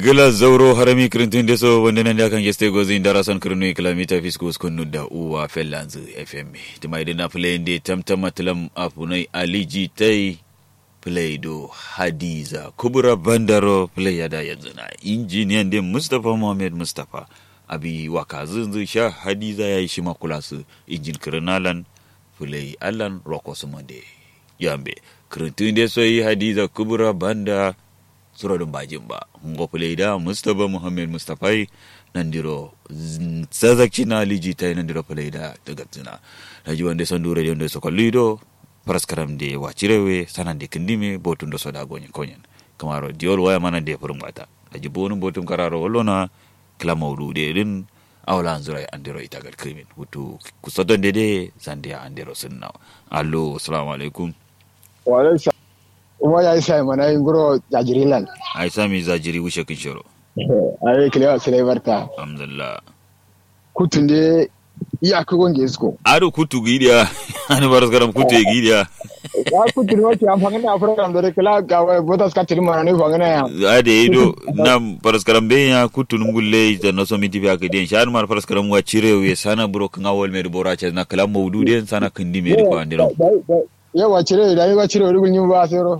ngila zauro harami kirintin deso wanda nan da kan geste gozi indara son kirinu kilomita fiskus kunu da uwa fellanzu fm tima idina play de tamtama tilam apunai aliji tai play do hadiza kubura bandaro play yada yanzu na injiniyan din mustapha muhammad mustapha abi waka zunzu sha hadiza ya yi shi makula su injin kirinalan play allan roko su mande yambe kirintin deso yi hadiza kubura banda surodin bajin ba ngo da mustapha muhammad mustapha nan diro zazakci na liji ta nan diro da daga zina na ji wanda son dure da sokol lido paraskaram de wacirewe sanan de kindime botun do soda gonyen konyen kamaro diol waya mana de furum mata na ji bonun botum kararo wallona kila maudu de din awla anzura andiro itagal krimin hutu kusodon de de sandia andiro sunna allo assalamu alaikum wa alaikum kuma ya yi sai mana yin guro jajirilan ai sami zajiri wuce kin shiro ai kilewa sai barta alhamdulillah kutun de iya ka gonge isko ado kutu gidiya ani baras garam kutu e gidiya ya kutun wati am fangana program dore kala ga wa botas ka tiri mana ne fangana ya ade ido na baras garam be ya kutu ngulle da no so miti biya kiden shan mar baras garam wa cire we sana bro kan awol me bora ce na kala mawdude sana kindi me ko andiro yawa cire da yawa cire wani gunyin ba sero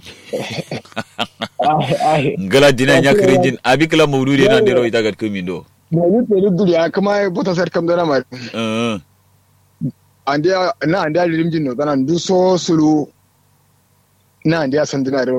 ngala dina nya kirinjin abi kala mawdude na ndiro ita gat kumi do da yi da duriya kuma bota sar kam dana mai eh ande na ande rimjin no dana du so sulu na ande san dina